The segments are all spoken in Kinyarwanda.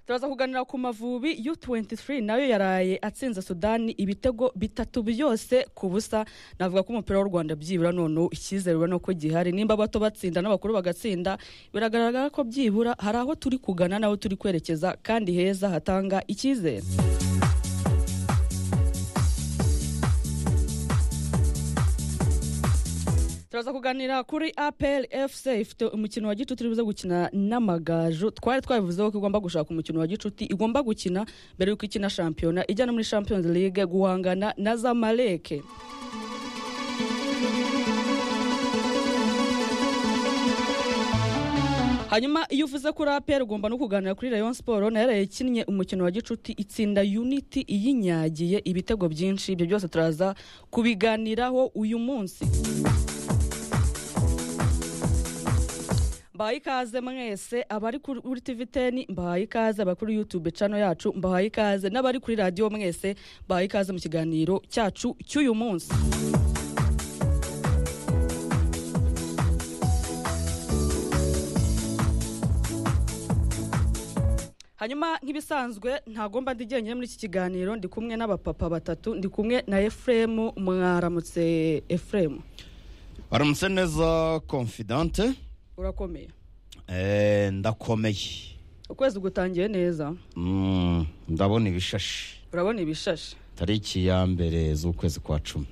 turaza kuganira ku mavubi U23 nayo yaraye atsinze Sudani ibitego bitatu byose ku busa navuga ko umupira w'u Rwanda byibura none icyizere urabona ko gihari nimba bato batsinda n'abakuru bagatsinda biragaragara ko byibura hari aho turi kugana n'aho turi kwerekeza kandi heza hatanga icyizere turaza kuganira kuri apel fc ifite umukino wa gicuti uri buze gukina n'amagaju twari twabivuzeho ko igomba gushaka umukino wa gicuti igomba gukina mbere y'uko ikina shampiyona ijyana muri champions league guhangana na zamaleke hanyuma iyo uvuze kuri APR ugomba no kuganira kuri Rayon Sport nayo yakinnye umukino wa gicuti itsinda Unity iyinyagiye ibitego byinshi ibyo byose turaza kubiganiraho uyu munsi mbahaye ikaze mwese abari kuri TV teni mbahaye ikaze abari kuri YouTube channel yacu mbahaye ikaze n'abari kuri radio mwese mbahaye ikaze mu kiganiro cyacu cy'uyu munsi hanyuma nk'ibisanzwe ntagomba ndi jyenyine muri iki kiganiro ndi kumwe n'abapapa batatu ndi kumwe na efuremu mwaramutse efuremu baramutse neza confidante urakomeye Eh, ndakomeye ukwezi gutangiye neza Mm, ndabona ibishashi urabona ibishashe tariki ya mbere z'ukwezi kwa cumi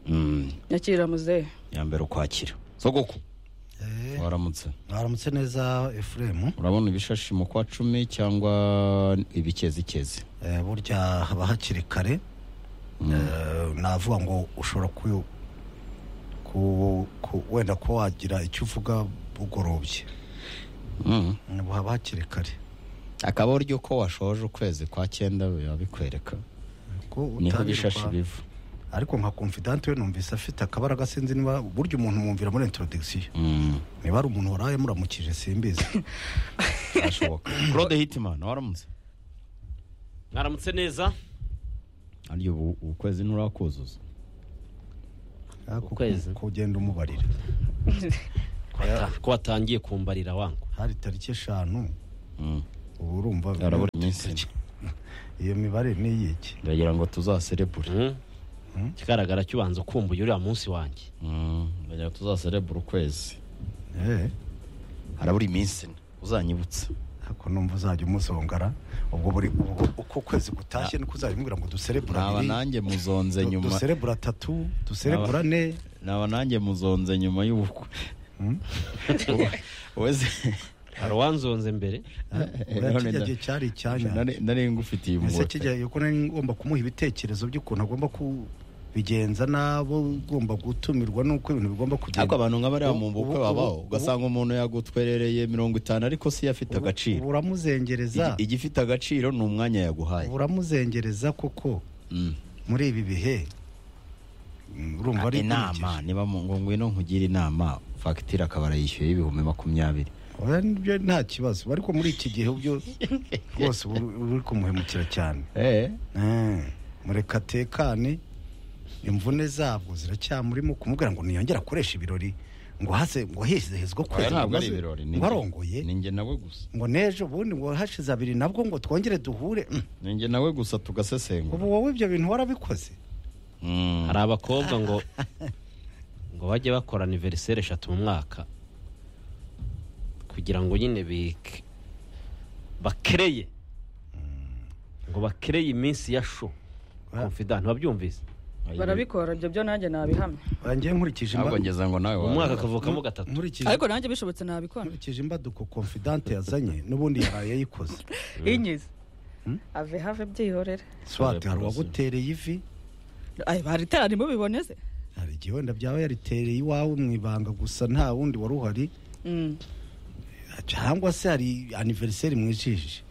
Mm, nyakira muzehe ya mbere ukwakira sogoko Eh, waramutse mwaramutse neza efuremu urabona ibishashi mu kwa cumi cyangwa ibikezikezi Eh, burya haba hakiri kare Eh, navuga ngo ushobora ku- ku- ku- wenda kuba wagira icyo uvuga bugorobye Mm. Mm, haba hakiri kare akaba uryo ko washoje ukwezi kwa cyenda biba bikwereka Ko niho utangira ibishashi kwa- biva ariko nka confidante we numvise afite akabaraga sinzi niba burya umuntu mwumvira muri introduction Mm, niba ari umuntu waraye muramukije simbizi birashoboka claude hitimana waramutse mwaramutse neza aryo ubu- ukwezi nturakuzuza Ariko Ukwezi. ku- kugenda umubarira ko watangiye kumbarira wangu hari tariki eshanu Mm. ubu urumva harabura iminsi ine. iyo mibare ni iyiki ndagira ngo tuzaserebure Mm. ikigaragara cyo ubanza ukumbuye uriya munsi wanjye Mm, ndagira ngo tuzaserebure ukwezi Eh, harabura iminsi ine uzanyibutse ariko numva uzajya umusongara ubwo buri ubwo- uko ukwezi gutashye niko uzajya umubwira ngo duserebura naba abiri nanjye muzonze du- nyuma duserebura atatu duserebura ane naba nanjye muzonze nyuma y'ubukwe Mm. wese hari uwanzonze mbere uriya kijya gihe cyari icyanya Nari- nari ngufitiye ese umugore kijya gihe ko nari ngomba kumuha ibitekerezo by'ukuntu agomba kubigenza n'abo ugomba gutumirwa n'uko ibintu bigomba ariko kugenda abantu nka bariya Ubu- mu bukwe ubu- babaho ubu- ugasanga umuntu yagutwerereye mirongo itanu ariko si yo afite Ubu- ubu agaciro uramuzengereza Igi- igifite agaciro ni umwanya yaguhaye ubu uramuzengereza kuko Mm. muri ibi bihe mm, urumva ari inama niba mu- ngo ngwino nkugire inama fagitire akaba arayishyuye y'ibihumbi makumyabiri oya nibyo nta kibazo ariko muri iki gihe byo rwose uba uri uri kumuhemukira cyane Eh, Eh, mureka atekane imvune zabwo ziracyamurimo kumubwira ngo ntiyongere akoreshe ibirori ngo hase ngo hizihizwe oya ukwezi ntabwo ari kumaze- ibirori ngo arongoye ni njye nawe gusa ngo n'ejo ubundi ngo hashize abiri nabwo ngo twongere duhure Mm, ni njye nawe gusa tugasesengura ubu wowe ibyo bintu warabikoze Mm. hari abakobwa ngo ngo bajye bakora aniveriseri eshatu mu mwaka kugira ngo nyine bike bakereye ngo bakereye iminsi ya sho confidant wabyumvise barabikora ibyo byo nanjye nabihamya bangiye nkurikije ntabwo imba- ngeza ngo nawe mu mwaka akavukamo gatatu nkurikije ariko nanjye bishobotse nabikora nkurikije imbaduko confidante yazanye n'ubundi yaraye yayikoze inyizi ave have byihorere swate hari uwagutereye ivi Ay, hari iteraniro biboneze hari igihe wenda byaba yaritereye iwawe mu ibanga gusa nta wundi wari uhari Mm. cyangwa se hari aniveriseri mwijije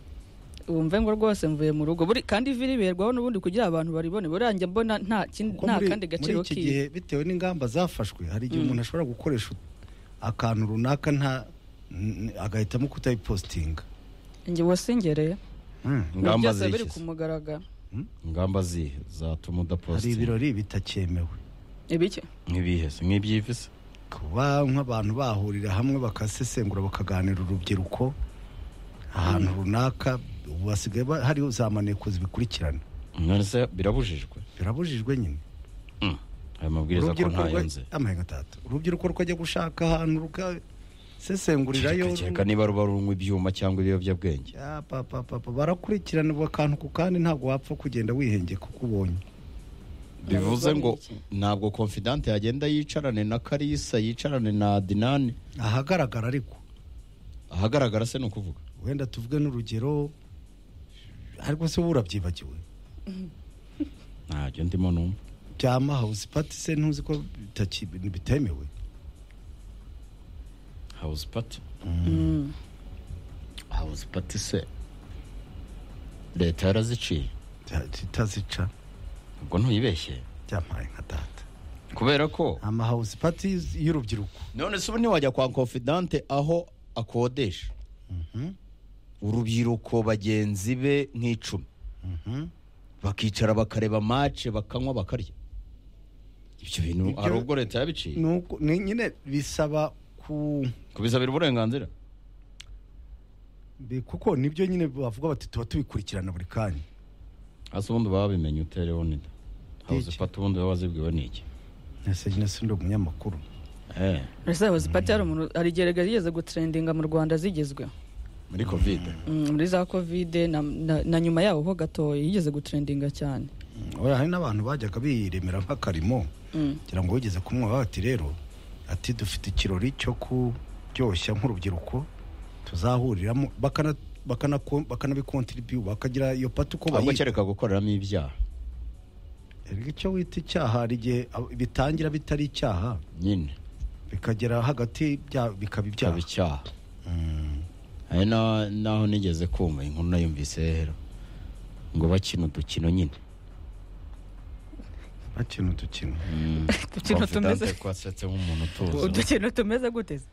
wumve ngo rwose mvuye mu rugo buri kandi ivi riberwaho n'ubundi kugira abantu baribone buriya njye mbona nta kindi- Kuko nta muri- kandi gaciro muri iki kiwe gihe bitewe n'ingamba zafashwe hari igihe umuntu ashobora gukoresha akantu runaka nta n- agahitamo kutayipositinga njye wasingereye Mm. ingamba byose biri ku zishyize mugaragara ingamba zihe zatuma hari udaposita ibirori bitakemewe ibiki nk'ibihe se nk'ibyivise kuba nk'abantu bahurira hamwe bakasesengura bakaganira urubyiruko ahantu runaka ubu hasigaye ba- hariho za maneko zibikurikirana none se birabujijwe birabujijwe nyine Mm. ayo mabwiriza ko ntayo nze rwa- amahenga atatu urubyiruko rukajya gushaka ahantu rukasesengurirayo kereka niba ruba runywa ibyuma cyangwa ibiyobyabwenge Ah, pa- pa- pa- pa- barakurikirana ubu akantu ku kandi ntabwo wapfa kugenda wihengeye kuko ubonye bivuze ngo ntabwo confidante yagenda yicarane na karisa yicarane na dinani ahagaragara ariko ahagaragara se ni ukuvuga wenda tuvuge n'urugero ariko se wowe urabyibagiwe ntabyo ndimo numva byama hawuzi pati se ntuzi ko bitaki- bitemewe hawuzi pati Mm. hawuzi pati se leta yaraziciye Ta- zitazica ubwo ntuyibeshye byampaye nka data kubera ko amahawuzi pati y'urubyiruko none se ubu ntiwajya kwa confidante aho akodesha urubyiruko bagenzi be nk'icumi Mhm. bakicara bakareba mace bakanywa bakarya ibyo bintu Ibyo- hari ubwo leta yabiciye Nuko- ni nyine bisaba ku kubisabira uburenganzira bi- kuko nibyo nyine bavuga bati tuba tubikurikirana buri kanya hasi ubundi baba babimenye utereho nida hawuzi Iki? pati ubundi baba bazibwiwe n'iki ese nyine si ndi umunyamakuru Eh, ese hawuzi pati hari umuntu hari igihe erega zigeze gutrendinga mu rwanda zigezweho muri kovide Mm, muri za kovide na- na- na nyuma yaho ho gatoya yigeze gutrendinga cyane oya hari n'abantu bajyaga biremera nk'akarimo Mm. kugira ngo wigeze kumwumva bati rero ati dufite ikirori cyo kuryoshya nk'urubyiruko tuzahuriramo bakana- bakana- bakanabikontribu bakagira iyo pati uko ahubwo bayita kereka gukoreramo ibyaha Erega icyo wita icyaha hari igihe ab- bitangira bitari icyaha nyine bikagera hagati bya- byaba bikaba ibyaha icyaha Mm. hari na- naho nigeze kumva inkuru nayumvise rero ngo bakina udukino nyine bakina udukino Udukino tumeze- Confidante ko asetse nk'umuntu utuzi udukino tumeze guteze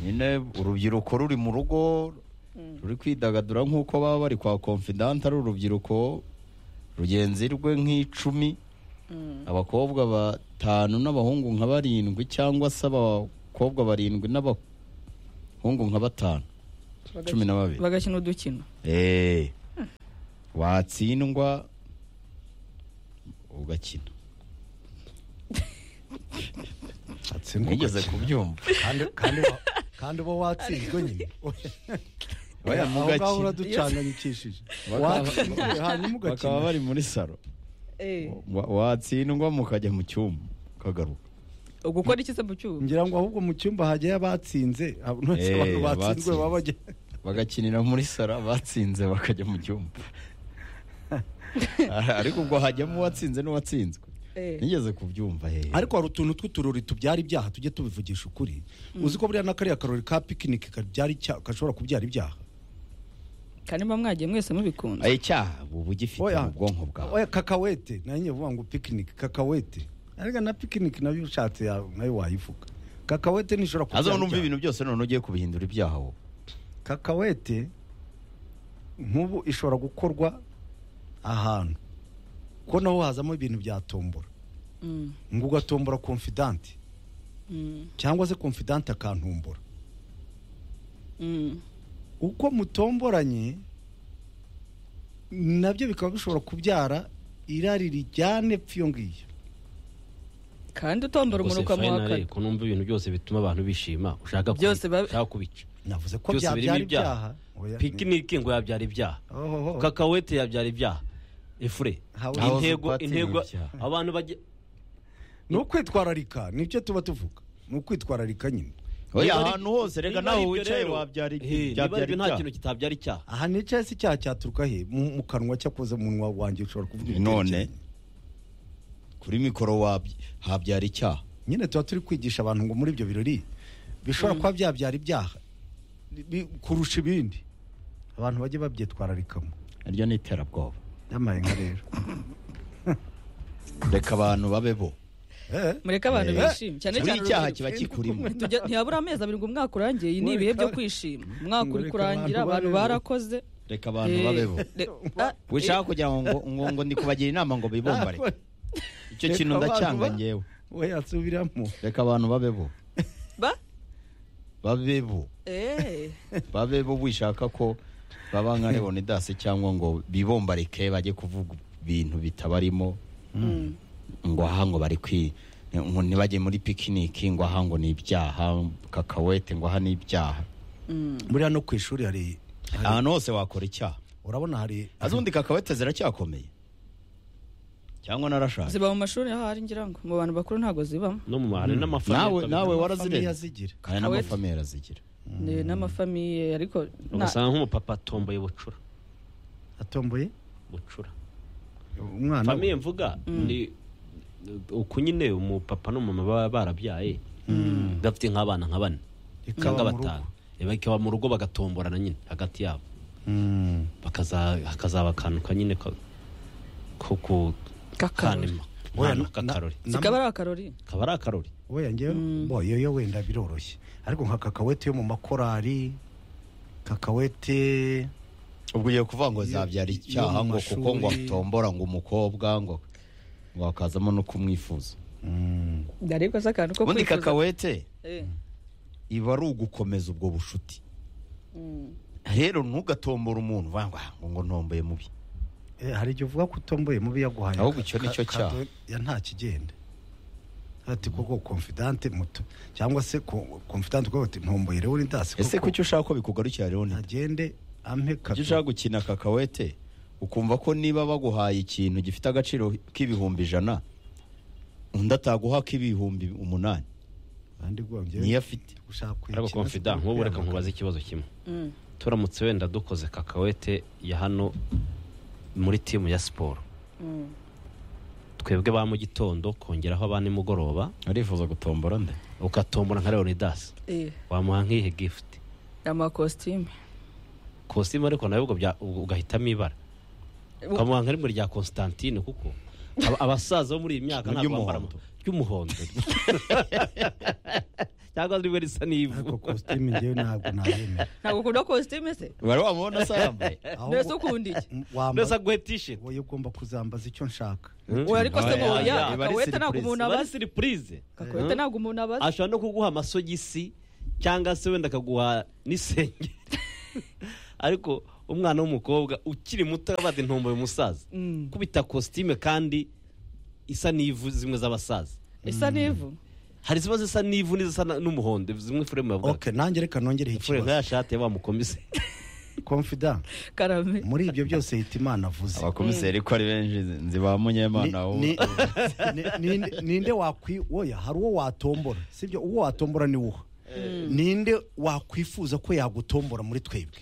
nyine urubyiruko ruri mu rugo ruri kwidagadura nk'uko baba bari kwa confidante ari urubyiruko rugenzi rwe nk'icumi abakobwa batanu n'abahungu nka barindwi cyangwa se abakobwa barindwi n'abahungu nka batanu cumi na babiri bagakina udukino Eh, watsindwa ugakina atsindwa nigeze ugakina. kubyumva kandi kandi wa- kandi uba watsinzwe nyine Oya, aho mugakina. ngaho uraducanganyikishije Bakaba- watsinzwe hanyuma bakaba ugakina bari muri saro Eh, Wa- watsindwa mukajya mu cyumba ukagaruka ugukora iki se mu cyuma ngira ngo ahubwo mu cyumba hajyayo abatsinze abantu bose Eh, abantu batsinzwe abatsinze. baba bajya bagakinira muri saro abatsinze bakajya mu cyumba ariko ubwo hajyamo uwatsinze n'uwatsinzwe Eh. nigeze kubyumva he ariko hari utuntu tw'uturori tubyara ibyaha tujye tubivugisha ukuri uzi ko buriya n'akariya karori ka pikinike kabyara icyaha gashobora kubyara ibyaha kandi mba mwagiye mwese mubikunda Ayo icyaha uba ugifite Oya. mu bwonko bwawe oya kakawete nayo nyine vuga ngo pikinike kakawete ariko na pikinike nayo ushatse ya- nayo wayivuga kakawete ntishobora kubyara aza numva ibyaha. ibintu byose none ugiye kubihindura ibyaha wowe kakawete nk'ubu ishobora gukorwa ahantu ko naho hazamo ibintu bya tombora Mm, ngo ugatombora confidante mm, cyangwa se confidante akantumbora mm. uko mutomboranye nabyo bikaba bishobora kubyara irari rijyane epfa iyo ngiyo kandi utombora umunuka muhakana ko numva ibintu byose bituma abantu bishima ushaka kubi- Byose ba- ushaka kubica navuze ko byose birimo byabyara ibyaha ibyaha pikinike ngo yabyara ibyaha ohoho kakawete yabyara ibyaha efure Hawe- Hawe intego zipatira intego ibyaha. abantu bajya ni ukwitwararika nibyo tuba tuvuga ni ukwitwararika nyine oya Niba ari- ahantu hose reka niba nawe ari ibyo wicaye rero, wabyara eh, niba ari byabyara ibyo nta ibyaha kintu kitabyara icyaha aha nicaye si icyaha cyaturuka he mu mu kanwa cyakoze umunwa wanjye ushobora kuvuga none ibitekerezo. kuri mikoro wabya- habyara icyaha nyine tuba turi kwigisha abantu ngo muri ibyo birori bishobora kuba byabyara ibyaha bi- kurusha ibindi abantu bajye babyitwararikamo naryo ni iterabwoba yamaye nka rero reka abantu babe bo Eh, mureke abantu Eh, bishime cyane buri cyane icyaha urubyiruko. kiba kikurimo Tujya- ntiyabura amezi abiri ngo umwaka urangiye iyi ni Ngo ibihe byo reka- kwishima umwaka ngo uri reka kurangira abantu abantu babeho. barakoze reka abantu Eh, babe bo re- ah, wishaka kugira ngo ngo- ngo ngo ndi kubagira inama ngo bibumbare icyo Reka kintu abantu ndacyanga ba- ngewe we yasubiramo reka abantu babe bo ba babe bo eh babe bo wishaka ko baba nka leonidasi cyangwa ngo bibombarike bajye kuvuga ibintu bitabarimo ngo aha ngo bari kwi ngo ntibajye muri pikiniki ngo aha ngo ni ibyaha kakawete ngo aha ni ibyaha muri hano ku ishuri hari hari- ahantu hose wakora icyaha urabona hari hari- azundi kakawete ziracyakomeye cyangwa narashaje ziba mu mashuri ahari ngira ngo mu bantu bakuru ntabwo zibamo no mu mahari nawe n'amafaranga nawe Family warazirenze azigira kandi n'amafamiye arazigira Ni n'amafamiye ariko nta- ugasanga nk'umupapa atomboye bucura atomboye bucura umwana we. famiye mvuga ni uku nyine umupapa n'umumama baba barabyaye bafite nk'abana nka bane Ikaba cyangwa mu rugo. batanu Eh, bakaba mu rugo bagatomborana nyine hagati yabo Mm. bakaza hakazaba akantu ka nyine ka- ko ku K'akarori. kanima Oya, Nk'akantu na- k'akarori na- zikaba ari akarori kaba ari akarori we njyewe bo yo yo wenda biroroshye ariko nka kakawete yo mu makorari kakawete ubwo ugiye kuvuga ngo Iyo- zabyara iyo icyaha mu ngo kuko ngo mashuri- atombora ngo umukobwa ngo ngo hakazamo no kumwifuza Mm. ariko si akantu ko ubundi kwifuza. kakawete Eh, iba ari ugukomeza ubwo bucuti mm. rero ntugatombore umuntu uvuga ngo "Ah, ngo ngo ntomboye mubi Eh, hari igihe uvuga ko utomboye mubi yaguhaye Ahubwo icyo ni cyo cyaha. ya nta kigenda ati koko confidante muto cyangwa se ko- confidante uko ati ntomboye rero uri ndasi ese kuki ushaka ko bikugarukira rero ni agende ampe kuki kato ushaka gukina kakawete ukumva ko niba baguhaye ikintu gifite agaciro k'ibihumbi ijana undi ataguha k'ibihumbi umunani kandi gwongeye niyo afite gushaka kuyikina ariko confident nk'ubu reka nkubaze ikibazo kimwe turamutse wenda dukoze kakawete ya hano muri timu ya siporo twebwe ba mu gitondo kongeraho ba nimugoroba arifuza gutombora nde ugatombora nka leonidas Eh, wamuha nk'ihe gifuti amakositime kositimu ariko nawe ubwo bya- ubwo ugahitamo ibara ukamuha nka rimwe rya constantine kuko aba- abasaza bo muri iyi myaka Ni ntabwo iry'umuhondo. bambara mu- ry'umuhondo cyangwa rimwe risa ariko n'ivu costume njyewe ntabwo nayemera ntabwo ukunda kositime se wari wamubona asa yambaye mbese ukunda iki mbese wambaye aguhe tisheti wowe ugomba kuzambaza icyo nshaka Oya, ariko se Oya, ngo oya, ya iba ari kakawete ntabwo surprise. umuntu bari abaza siripurize kakawete ntabwo umuntu abaza ashobora no kuguha amasogisi cyangwa se wenda akaguha n'isengeri ariko umwana w'umukobwa ukiri muto arabaza intombo umusaza Mm. kubita kositime kandi isa n'ivu zimwe z'abasaza isa n'ivu hari ziba zisa n'ivu n'izisa na- n'umuhondo zimwe furemu yavuga ok nanjye reka nongereho furemu ikibazo ya shati ya mukomise confident karame muri ibyo byose hita imana avuze abakomiseri ko ari benshi nzi ba Ni- munyemana ni- ni- ni- ninde wakwi oya hari uwo watombora sibyo uwo watombora ni wo ninde wakwifuza ko yagutombora muri twebwe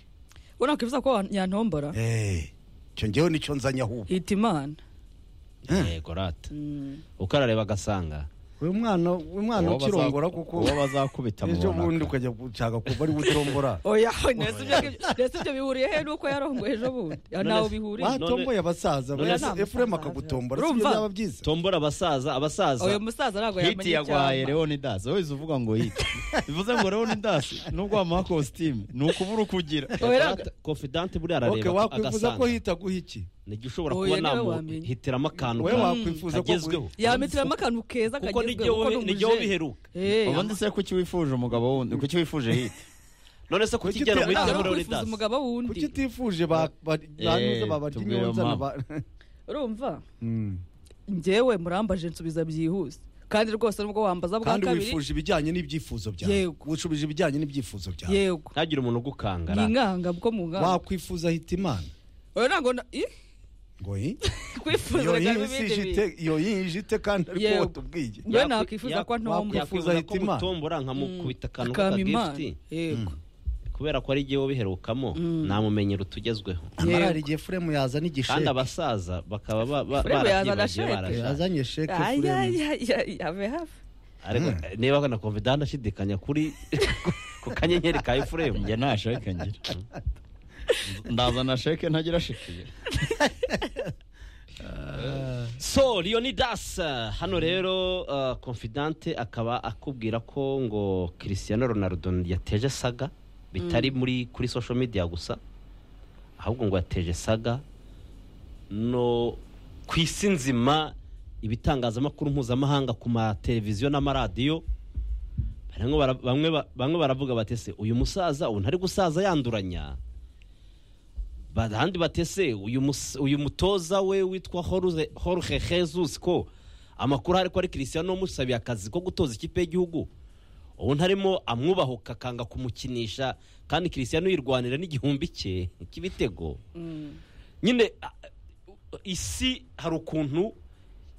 we nakwifuza ko wa- yantombora Eh, icyo ngewe nicyo nzanye ahubwo hita imana yego rata uko arareba agasanga uyu mwana uyu mwana ukirongora kuko uwo bazakubita mu ejo bundi banaka ukajya gushaka kuba ari utombora oya ndetse ibyo ngibyo- ndetse ibyo bihuriye he nuko yarongoye ejo bundi Ah, ntaho bihuriye watomboye abasaza None- wese none- efuremu akagutombora Urumva? sibyo byaba byiza tombora abasaza abasaza uyu musaza ntabwo yamenye hiti yagwaye icyama leonidas wese uvuga ngo hiti bivuze ngo leonidas nubwo wamuha kositimu ni ukubura ukugira Oya, Rata, confidante buriya ok arareba wakwifuza ko agasanga hitaguha iki nijya ushobora Oya, kuba niwe wamenya. namuhitiramo akantu we ka- wakwifuza ko kagezweho yamitiramo akantu keza kuko kagezweho nijyewe kuko ni nijyewe umujeni. biheruka Eh, ubundi se kuki wifuje umugabo wundi kuki wifuje hiti none se Kuki kutigera muri uti- ntabwo kigero Leonidas. kwifuza leonidas umugabo kuki wundi utifuje ba- ba- banyuze babarya tubwire inyonzana mama. ba- urumva Mm. njyewe murambaje nsubiza byihuse kandi rwose nubwo wambaza bwa kandi kabiri wifuje ibijyanye n'ibyifuzo byawe Yego. wifuje ibijyanye n'ibyifuzo byawe yego ntagire umuntu ugukangara yinganga bwo mu nganga wakwifuza hita imana oya ntabwo na- ih, ngo yi kwifuza iyo reka yi bibe si ibindi ijite bintu iyo yi ijite kandi ariko Yego. wowe tubwiye njyewe Yakwi- nakwifuza ko yak- ntombora yakwifuza yakwifuza ko hita Imana. mutombora nkamukubita akantu akama imana k'akagifuti yego kubera ko ari igihe biherukamo namumenyero tugezweho amarara igihe furemu yazana kandi igisheke abasaza bakaba ba- ba- Furemu yazana barabyibagiye sheke. barashaka yazanye sheke Ay, furemu ay, ay, ay, ave hafi ariko niba na confidant ashidikanya kuri ku kanyenyeri ka efuremu njye nta sheke ngira ndazana sheke ntagira sheke so leonidas hano rero uh, confidante akaba akubwira ko ngo cristiano ronaldo yateje saga bitari muri kuri social media gusa ahubwo ngo yateje saga no ku isi nzima ibitangazamakuru mpuzamahanga ku mateleviziyo n'amaradiyo bamwe bara- bamwe ba- bamwe baravuga bati se uyu musaza ubu ntari gusaza yanduranya bahandi batese uyu mus- uyu mutoza we witwa Jorge- Jorge Jesus ko amakuru ari ko ari Cristiano umusabiye akazi ko gutoza ikipe y'igihugu ubu ntarimo amwubahuka akanga kumukinisha kandi Cristiano yirwanira n'igihumbi cye cy'ibitego nyine a- isi hari ukuntu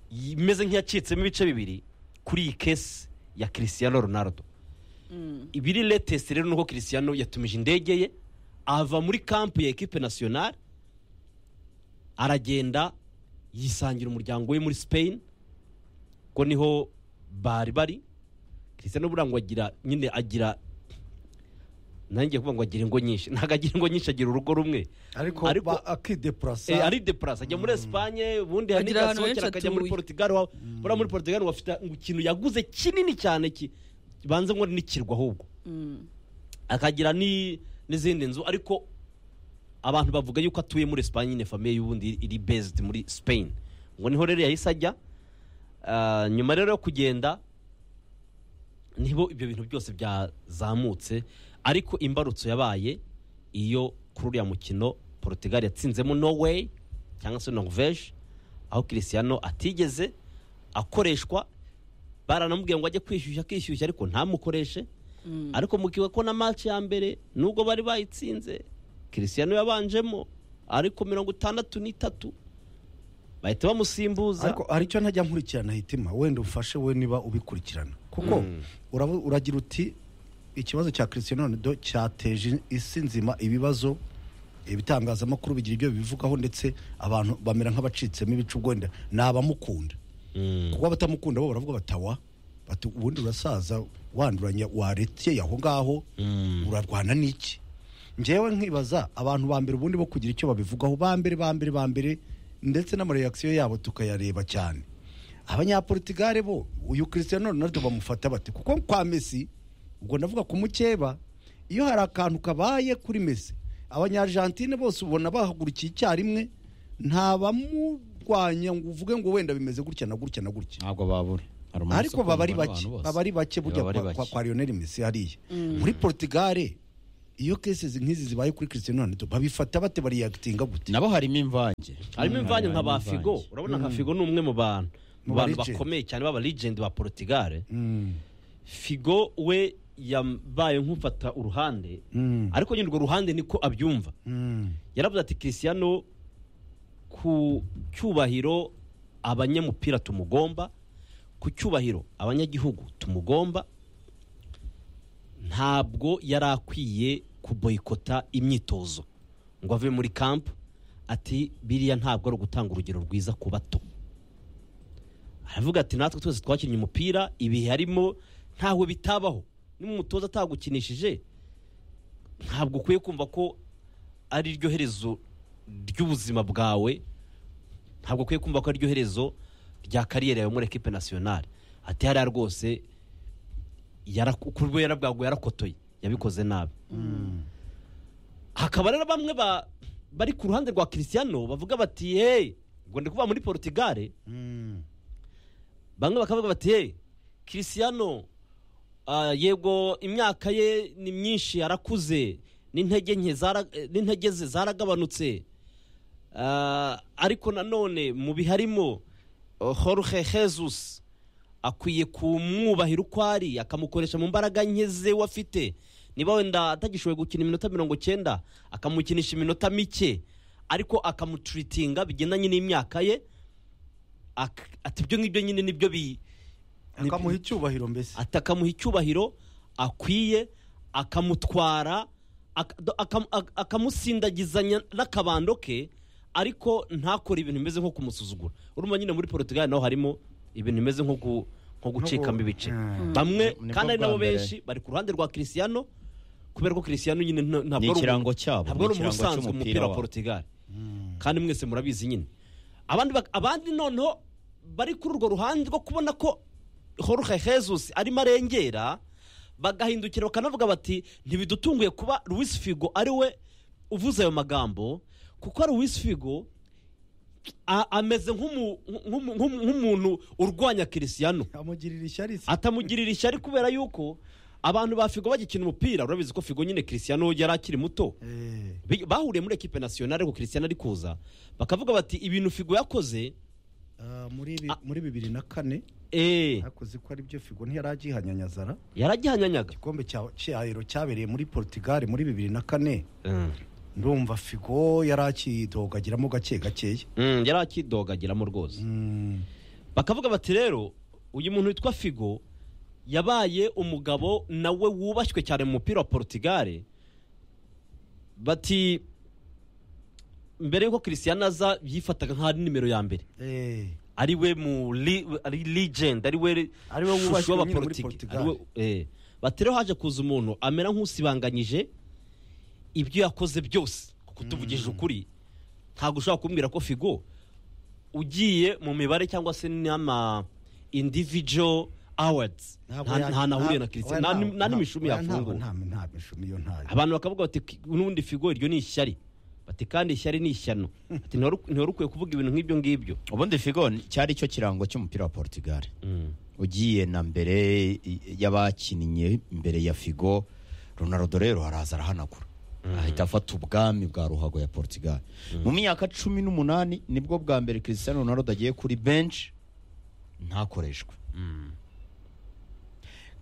imeze nk'iyacitsemo ibice bibiri kuri iyi kesi ya Cristiano Ronaldo ibiri letesi rero nuko Cristiano yatumije indege ye ava muri kampu ya ekipe nasiyonari aragenda yisangira umuryango we muri Spain ko niho bari bari Cristiano buriya ngo agira nyine agira nanjye kuvuga ngo agira ingo nyinshi ntabwo agira ingo nyinshi agira urugo rumwe ariko Ariko- ba- akidepurasa Eh, ari depurase ajya muri esipanye ubundi hari Agira ahantu n'igasohokera henshi akajya muri atuye. portugal wa- buriya muri portugal bafite ikintu yaguze kinini cyane ki- kibanza ngo n'ikirwa ahubwo akagira ni- n'izindi nzu ariko abantu bavuga yuko atuye muri esipanye nyine famiye y'ubundi iri bezidi muri spain ngo niho rero yahise ajya Ah, nyuma rero yo kugenda nibo ibyo bintu byose byazamutse ariko imbarutso yabaye iyo kuri uriya mukino portugal yatsinzemo norway cyangwa se norvege aho Cristiano atigeze akoreshwa baranamubwiye ngo ajye kwishyushya akishyushya ariko ntamukoreshe ariko mukiwe ko na match ya mbere nubwo bari bayitsinze Cristiano yabanjemo ariko mirongo itandatu n'itatu bahita bamusimbuza ariko hari icyo ntajya nkurikirana hitima wenda umfashe we niba ubikurikirana kuko Mm. urabu- uragira uti ikibazo cya Cristiano Ronaldo cyateje isi nzima ibibazo ibitangazamakuru bigira ibyo bibivugaho ndetse abantu bamera nk'abacitsemo ibice ubwo wenda ni abamukunda Mm. kuko abatamukunda bo baravuga batawa bati ubundi urasaza wanduranya waretse aho ngaho urarwana n'iki njyewe nkibaza abantu ba mbere ubundi bo kugira icyo babivugaho ba mbere ba mbere ba mbere ndetse n'amareyakisiyo yabo tukayareba cyane abanyaportigare bo uyu Cristiano Ronaldo bamufata bate kuko kwa Messi ubwo ndavuga ku mukeba iyo hari akantu kabaye kuri Messi abanyarijantine bose ubona bahagurukiye icyarimwe ntabamurwanya ngo uvuge ngo wenda bimeze gutya na gutya na gutya ntabwo babure Hari umunsi ariko baba ari ukundwa bake n'abantu bose. baba ari bake burya Baba ari kwa- kwa- bake. kwa Lionel Messi hariya muri Portugal iyo kesi nk'izi zibaye kuri Cristiano Ronaldo babifata bate bariyagitinga gute nabo harimo imvange harimo imvange nka ba imvange. figo urabona nka figo ni umwe mu bantu mu Mu bantu ba legend. bakomeye cyane b'aba legend ba portugal Mm. figo we yabaye nk'ufata uruhande Mm. ariko nyine urwo ruhande niko abyumva Mm. yaravuze ati Cristiano ku cyubahiro abanyamupira tumugomba ku cyubahiro abanyagihugu tumugomba ntabwo yari akwiye kuboyikota imyitozo ngo ave muri kampu ati biriya ntabwo ari ugutanga urugero rwiza ku bato aravuga ati natwe twese twakinnye umupira ibihe harimo ntawe bitabaho n'umutoza atagukinishije ntabwo ukwiye kumva ko ari ryo herezo ry'ubuzima bwawe ntabwo ukwiye kumva ko ari ryo herezo rya kariyeri yawe muri ekipe nasiyonari ati hariya rwose yaraku- ku rwera bwawe yarakotoye yabikoze nabi hakaba rero bamwe ba- bari ku ruhande rwa Cristiano bavuga bati hey ngo ndi kuva muri portugal Mm. bamwe bakavuga bati hey Cristiano ah, yego imyaka ye ni myinshi arakuze n'intege nke zara- eh, n'intege ze zaragabanutse Ah, ariko nanone mu biharimo oh, Jorge Jesus akwiye kumwubahira uko ari akamukoresha mu mbaraga nke ze we afite niba wenda atagishoboye gukina iminota mirongo cyenda akamukinisha iminota mike ariko akamuturitinga bigendanye n'imyaka ye ak- ati ibyo ngibyo nyine nibyo bi akamuha icyubahiro mbese ati akamuha icyubahiro akwiye akamutwara ak- do- akam- ak- akamusindagizanya n'akabando ke ariko ntakore ibintu bimeze nko kumusuzugura urumva nyine muri portugal naho harimo ibintu bimeze nko ku- nko gucikamo ibice Mm. bamwe Nibwo kandi ari bwa nabo mbere. benshi bari ku ruhande rwa Cristiano kubera ko Cristiano nyine nta- ni ntabwo ari umuntu- ikirango cyabo ntabwo ari ni ikirango umusanzwe cy'umupira umupira wa wabo. Portugal kandi mwese murabizi nyine abandi bak- abandi noneho bari kuri urwo ruhande rwo kubona ko Jorge Jesus arimo arengera bagahindukira bakanavuga bati ntibidutunguye kuba Luis Figo ari we uvuze ayo magambo kuko Luis Figo a- ameze nk'umu- nk'umu- nk'umu- nk'umuntu urwanya Cristiano amugirira ishyari se atamugirira ishyari kubera yuko abantu ba figo bagikina umupira urabizi ko figo nyine christian yari akiri muto Eh, Bi- bahuriye muri ekipe nasiyonari ariko christian ari kuza bakavuga bati ibintu figo yakoze ah, muri bi- Ah. muri bibiri na kane eh, yakoze ko ari byo figo ntiyari agihanyanyazara yaragihanyanyaga igikombe cya- cyahero cyabereye muri portugal muri bibiri na kane Mm. ndumva figo yari akidogagiramo gake gakeya Mm, yari akidogagiramo rwose Mm, bakavuga bati rero uyu muntu witwa figo yabaye umugabo nawe wubashywe cyane mu mupira wa porutugare bati mbere y'uko christian aza yifataga nk'aho ari nimero ya mbere eh, ari we mu li- ari legend ari we Ari we shusho wubashywe nyine muri y'abapolitiki, Portugal. ari we- eh. bati rero haje kuza umuntu amera nk'usibanganyije ibyo yakoze byose kuko tuvugije ukuri ntabwo ushobora kumbwira ko figo ugiye mu mibare cyangwa se n'ama individual awards ntabwo nta ya- nta nahuriye na nta- christian oya, nta ntabwo- ni- nta n'imishumi oya, ntabwo- yafunguwe nta nta mishumi yo ntayo abantu bakavuga bati "Ki- n'ubundi figo iryo ni ishyari bati kandi ishyari ni ishyano bati ntiwari ntiwari ukwiye kuvuga ibintu nk'ibyo ngibyo ubundi figo ni- cyari cyo kirango cy'umupira wa portugal Mm. ugiye na mbere i- y'abakinnye mbere ya figo ronaldo rero araza arahanagura ahita afata ubwami bwa ruhago ya portugal mu myaka cumi n'umunani nibwo bwa mbere christian ronaldo agiye kuri bench ntakoreshwe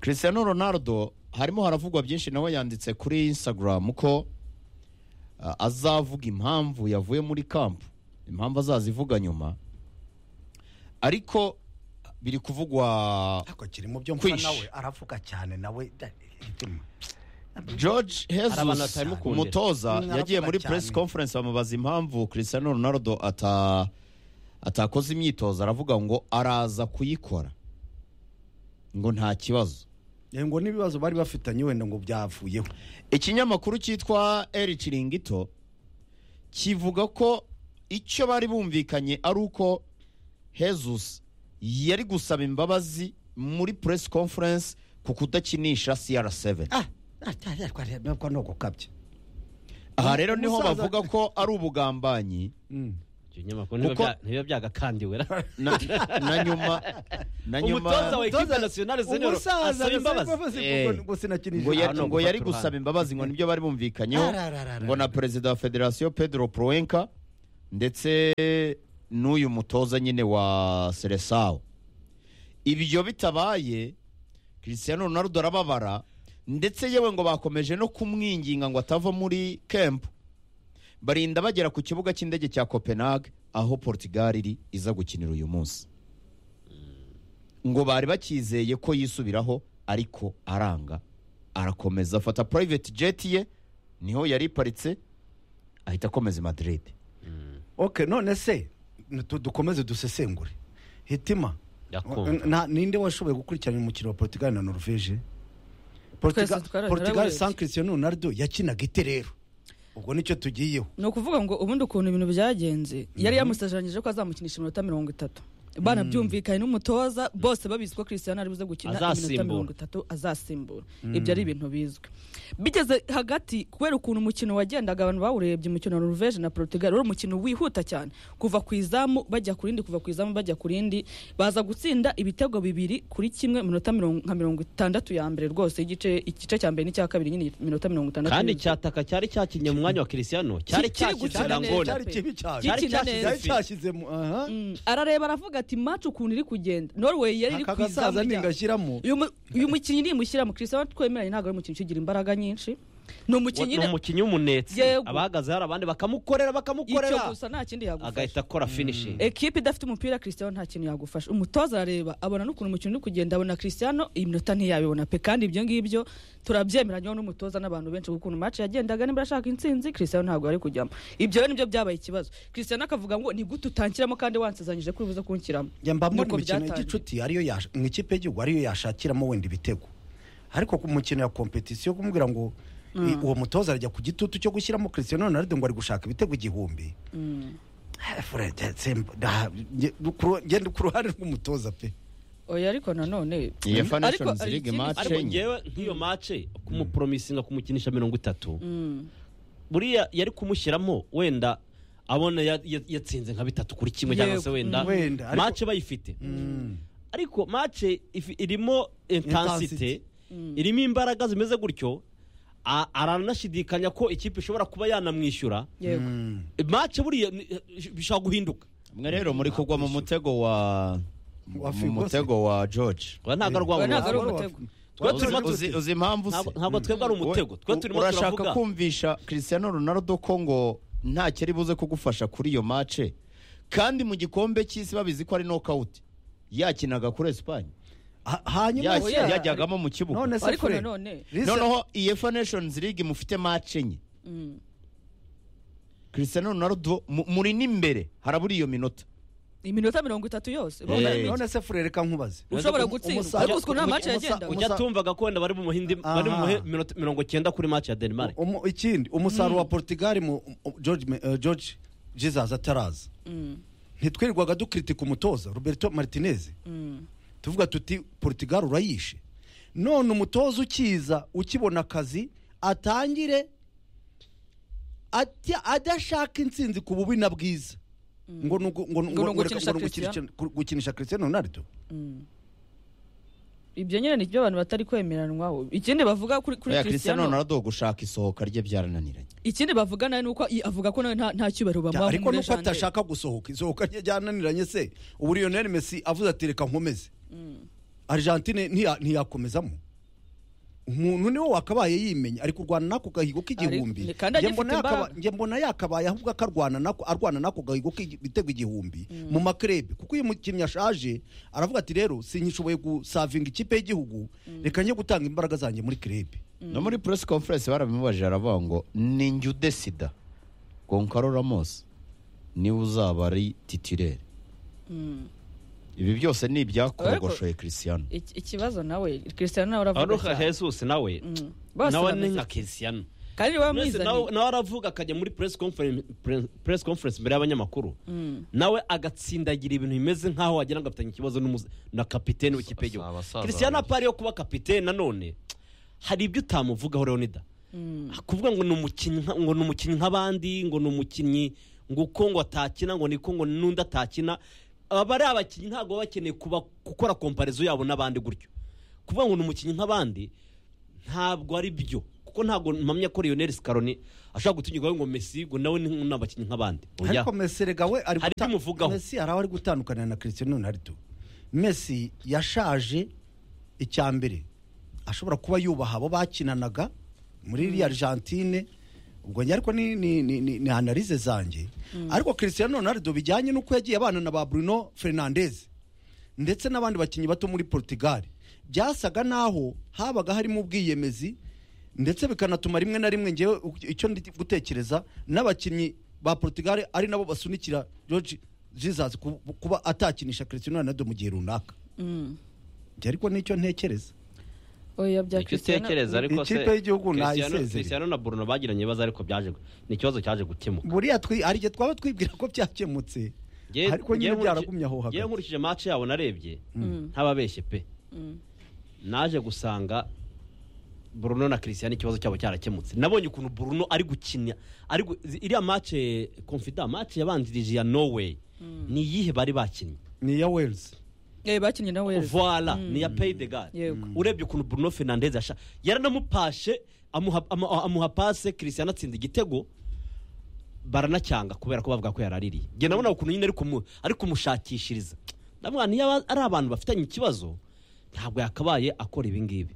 christian ronaldo harimo haravugwa byinshi nawe yanditse kuri instagram ko ah, azavuga impamvu yavuye muri kampu impamvu azazivuga nyuma ariko biri kuvugwa ariko kiri mu byo Kwish. nawe aravuga cyane nawe da- hitima. George Hari abantu Jesus batabimukundira. umutoza Mm, yagiye aravuga muri cyane. press conference bamubaza impamvu Cristiano Ronaldo ata atakoze imyitozo aravuga ngo araza kuyikora ngo nta kibazo Eh, ngo n'ibibazo bari bafitanye wenda ngo byavuyeho ikinyamakuru cyitwa El Chiringuito kivuga ko icyo bari bumvikanye ari uko Jesus yari gusaba imbabazi muri press conference ku kudakinisha CR7 Ah, ah, ah, ah, kwa- nabwo ni ugukabya aha rero niho Umusaza- bavuga ko ari ubugambanyi icyo kinyamakuru ntibiba Kuko- bya- ntibiba byagakandiwe ra na, na nyuma na umutoza nyuma wa ekipe nasiyonari senyoro asaba imbabazi Eh. ngo sinakinije ngo ya- Hano ngo yari gufata gusaba uruhande. imbabazi ngo nibyo bari bumvikanyeho Arararara. ngo na perezida wa federasiyo pedro proenka ndetse n'uyu mutoza nyine wa seresawo ibyo bitabaye christian ronaldo arababara ndetse yewe ngo bakomeje no kumwinginga ngo atava muri kempu barinda bagera ku kibuga cy'indege cya copenhague aho portugal iri iza gukinira uyu munsi ngo bari bakizeye ko yisubiraho ariko aranga arakomeza afata private jet ye niho yari iparitse ahita akomeza i madrid okay none se nitu- dukomeze dusesengure hitima Ndakumva. Na- ninde washoboye gukurikirana umukino wa portugal na norvege Portugal- Twese twara- portugal twarawurebye. san cristiano ronaldo yakinaga ite rero ubwo nicyo tugiyeho ni ukuvuga ngo ubundi ukuntu ibintu byagenze yari yamusezeranyije ko azamukinisha iminota mirongo itatu banabyumvikanye n'umutoza bose babizi ko christian ari buze gukina iminota Azasimbura. mirongo itatu azasimbura ibyo ari ibintu bizwi bigeze hagati kubera ukuntu umukino wagendaga abantu bawurebye umukino wa norvege na portugal wari umukino wihuta cyane kuva ku izamu bajya ku rindi kuva ku izamu bajya ku rindi baza gutsinda ibitego bibiri kuri kimwe minota mirongo- nka mirongo itandatu ya mbere rwose igice igice cya mbere n'icya kabiri nyine minota mirongo itandatu kandi yuzuye. cyataka cyari cyakinye mu mwanya wa christiano kiri cyari cyashyize gukina neza. irangona cyari kibi cyane Gikina cyari cyashyize- neza. cyari cyashyizemo aha Mm, arareba aravuga ati match ukuntu iri kugenda norway yari iri aka ku izamu gasaza rya- ningashyiramo uyu mu- uyu mukinnyi nimushyiramo christian twemeranye ntabwo ari umukinnyi ukigira imbaraga nyinshi ni umukinnyi ni umukinnyi w'umunetse Yego. abahagaze hari abandi bakamukorera icyo bakamukorera gusa nta kindi yagufasha agahita akora finishing ekipe idafite umupira christian nta kintu yagufasha umutoza arareba abona n'ukuntu umukino uri kugenda abona christian iminota ntiyabibona pe kandi ibyo ngibyo turabyemeranyweho n'umutoza n'abantu benshi kuko ukuntu match yagendaga niba ashaka intsinzi christian ntabwo yari kujyamo ibyo rero nibyo byabaye ikibazo christian akavuga ngo ni gute utankiramo kandi wansezeranyije ko ubibuze kunshyiramo njya mba muri Nuko imikino byatangiye. y'igicuti ariyo yash- mu ikipe y'igihugu ariyo yashakiramo wenda ibitego ariko ku mukino ya kompetisiyo kumubwira ngo i- uwo mutoza arajya ku gitutu cyo gushyiramo christian ronaldo ngo ari gushaka ibitego igihumbi Eh, Fred, eh, simba, da- nge- kuru- ngenda ku ruhande rw'umutoza pe oya ariko nanone Iyi FA Ariko Nations hari League ikindi match ariko enye. ngewe nk'iyo mace kumuporomisinga kumukinisha mirongo itatu buriya yari kumushyiramo wenda abona ya- ya- yatsinze nka bitatu kuri kimwe cyangwa se Yego. wenda Wenda, ariko- mace bayifite ariko mace ifi- irimo Intensity. intensite irimo imbaraga zimeze gutyo a- aranashidikanya ko ikipe ishobora kuba yanamwishyura yego mace buriya ni- bishobora guhinduka mwe rero muri kugwa mu mutego wa Wa mu Figo se? mutego wa george Oya, ntabwo ari Oya, ntabwo ari urwango umutego. Twe Uzi- turimo- uzi- uzi impamvu se Ntabwo- ntabwo twebwe ari umutego twe U- turimo urashaka turavuga kumvisha christian ronaldo ko ngo nta kiri buze kugufasha kuri iyo mace kandi mu gikombe cy'isi babizi ko ari nokawuti yakinaga kuri esipanye Ha- hanyuma Yasi- se oya. yajyagamo mu kibuga none se Ariko Fred, nanone- Lisa- noneho iyefa nations league mufite mace enye Mm. christian ronaldo mu- muri n'imbere harabura iyo minota iminota mirongo itatu yose Eh. none none se furere reka nkubaze ushobora Umu- gutsindwa umusaza- ariko ukuntu nta umu- mace umusa- yagendaga ujya tumvaga ko wenda bari mu muhindi bari mu Aha. muhe- minota mirongo cyenda kuri match ya denmark Umu- ikindi umusaruro wa portugal mu um, george Me- eh, george jesus ataraza Mm, ntitwirirwaga dukritika umutoza roberto martinez mm. tuvuga tuti portugal urayishe none umutoza ukiza ukibona akazi atangire ati- adashaka intsinzi ku bubi na bwiza ngo ni ugu- ngo ni- Ngo ni ngo- ngo reka- ugukinisha ngo ni ugukinisha- gukinisha christian ronaldo ibyo nyine ni byo abantu batari kwemeranwaho ikindi bavuga kuri kuri oya christian christian ronaldo gushaka isohoka rye byarananiranye ikindi bavuga nawe ni uko i- avuga ko nawe nta- nta cyubahiro Ya, bamuha ariko nk'umure nuko jandere. atashaka gusohoka isohoka rye ryananiranye se ubu lionel messi avuze ati reka nkomeze argentine ntiya- ntiyakomezamo umuntu niwe wakabaye yimenya ari kurwana n'ako gahigo Ari- k'igihumbi kandi Njye agifite mbona yakaba- imbaraga. njye mbona yakabaye ahubwo akarwana nako arwana n'ako gahigo k'ibitego igihumbi mu makrebe kuko uyu mukinnyi ashaje aravuga ati rero sinyishoboye gusavinga ikipe y'igihugu reka njye gutanga imbaraga zanjye muri krebe no muri press conference barabimubajije aravuga ngo ni njye udesida gonkaro ramos niwe uzaba ari titirere ibi byose ni ibyakogoshoye christian Iki- ikibazo nawe christian nawe aravuga aruka cyane. jesus nawe Bose nawe ni bameze nka christian kandi niba Mwese mwizaniye nawe nawe aravuga akajya muri press conference pre- press conference imbere y'abanyamakuru nawe agatsindagira ibintu bimeze nkaho wagira ngo afitanye ikibazo n'umuze- na kapitene w'ikipe Asa- y'igihugu abasaza christian babiri. apari yo kuba kapitene nanone hari ibyo utamuvugaho leonida kuvuga ngo ni umukinnyi nka- ngo ni umukinnyi nk'abandi ngo ni umukinnyi ngo uko ngo atakina ngo niko ngo n'undi atakina aba ari abakinnyi ntabwo baba bakeneye kuba gukora komparezo yabo n'abandi gutyo kuvuga ngo ni umukinnyi nk'abandi ntabwo ari byo kuko ntabwo mpamya ko Lionel Scaloni ashobora gutunyirwaho ngo Messi ngo nawe ni nk'abakinnyi nk'abandi Oya. ariko Messi rega we ari Hari guta- ibyo umuvugaho. Messi hari aho ari gutandukanira na Cristiano Ronaldo Messi yashaje icya mbere ashobora kuba yubaha abo bakinanaga muri iriya Argentine ubwo njye ariko ni ni ni, ni, ni analyse zanjye ariko Cristiano Ronaldo bijyanye n'uko yagiye abana na ba Bruno Fernandes ndetse n'abandi bakinnyi bato muri Portugal byasaga naho habaga harimo ubwiyemezi ndetse bikanatuma rimwe na rimwe ngewe u- icyo ndi gutekereza n'abakinnyi ba Portugal ari nabo basunikira George Jesus ku- kuba atakinisha Cristiano Ronaldo mu gihe runaka Mm. Njye ariko nicyo ntekereza oya bya icyo christian utekereza ariko se Ikipe y'igihugu Cristiano- nayisezereye. Cristiano na Bruno bagiranye ibibazo ariko byaje gu- ni ikibazo cyaje gukemuka buriya twi hari igihe twaba twibwira ko byakemutse Ngewe- ariko ngewe nyine nkurikije- byaragumye aho ngewe hagati nkurikije match yabo narebye ntababeshye pe naje gusanga Bruno na Christian ikibazo cyabo cyarakemutse nabonye ukuntu Bruno ari gukina ari gu- zi- iriya match eh, confida match yabanjirije ya Norway ni iyihe bari bakinnye ni iya Wales Eh, bakinnye na wales voila ni ya pay de gare Yego. urebye ukuntu Bruno Fernandes yasha yaranamupashe amuha ama- amuha pase Christian atsinda igitego baranacyanga kubera ko bavuga ko yaraririye njye nabona ukuntu nyine ari kumu- ari kumushakishiriza ndabona niyo aba- ari abantu bafitanye ikibazo ntabwo yakabaye akora ibi ngibi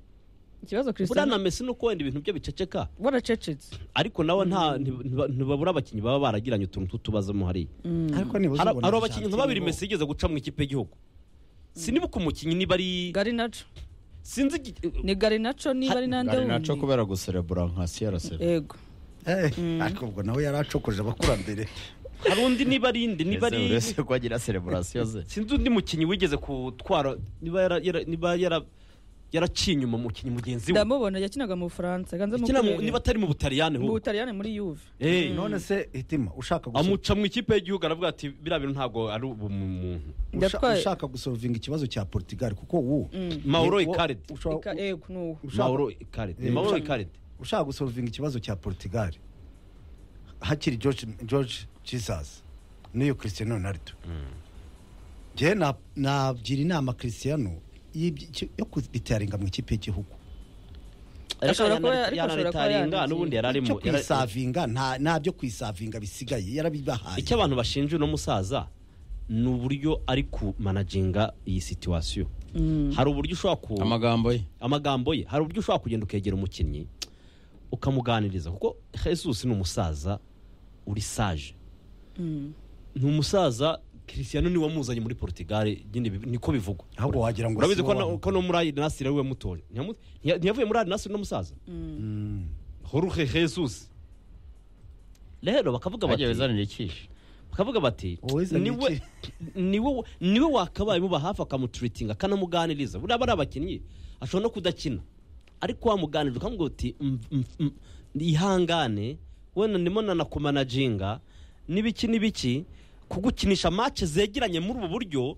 ikibazo buriya na christian mesi nuko wenda ibintu bye biceceka baracecetse ariko nawe nta ntiba- ntiba- ntibabura abakinnyi baba baragiranye utuntu tw'utubazo mo hariya ariko niba hari uzabona hari abakinnyi nka Argentine babiri bo- mesi yigeze guca mu ikipe y'igihugu sinibuka umukinnyi niba ari gari naco sinzi igi- ni gari naco niba ari n'andi ari naco awundi kubera guserebura nka crc yego Eh, ariko ubwo nawe yari acokoje abakurambere hari undi niba ari indi niba ari uretse ko agira sereburasiyo ze sinzi undi mukinnyi wigeze kutwara niba yara- yara- niba yara- yaraciye inyuma umukinnyi mugenzi we ndamubona yakinaga mu bufaransa ganze Ikina mu- niba atari mu butaliyani mu ahubwo butaliyani muri yuve Eh, none se hitima ushaka gusohoka amuca mu ikipe y'igihugu aravuga ati biriya bintu ntabwo ari ubumuntu Usha- Ndatwaye- ushaka gusolvinga ikibazo cya Portugal kuko ubu mauro Wo- ikaridi usha- Ika- yego nuwo ushaka- mauro ikaridi ni Eh, mauro ushaka- ikaridi ushaka gusolvinga ikibazo cya Portugal hakiri George George Jesus n'iyo Cristiano Ronaldo njye na- nagira inama Cristiano y'ibyo- cyo- yo kubitaringa mu ikipe y'igihugu Ashobora kuba- ariko ashobora kuba yanaritaringa yarigiye. n'ubundi yari arimo cyo yara- kwisavinga nta nta byo kwisavinga bisigaye yarabibahaye icyo abantu bashinja uno musaza ni uburyo ari kumanaginga iyi situwasiyo hari uburyo ushobora ku amagambo ye amagambo ye hari uburyo ushobora kugenda ukegera umukinnyi ukamuganiriza kuko jesus ni umusaza uri saje ni umusaza christian niwe wamuzanye muri portugal nyine bi- niko bivugwa ahubwo wagira ngo urabizi si ko wowe no- ko no muri arinasiri ari we mutoya Ntiyamu- ntiya- ntiyavuye muri arinasiri n'umusaza Mm. jorge jesus rero bakavuga bagiye bati bizanira ikishi bakavuga bati Wowe zana niwe niwe niwe wakabaye muba hafi akamuturitinga akanamuganiriza buriya aba ari abakinnyi ashobora no kudakina ariko wamuganirije ukamubwira uti "Mm, mm, mm, ihangane wenda ndimo nanakumanaginga n'ibiki n'ibiki kugukinisha mace zegeranye muri ubu buryo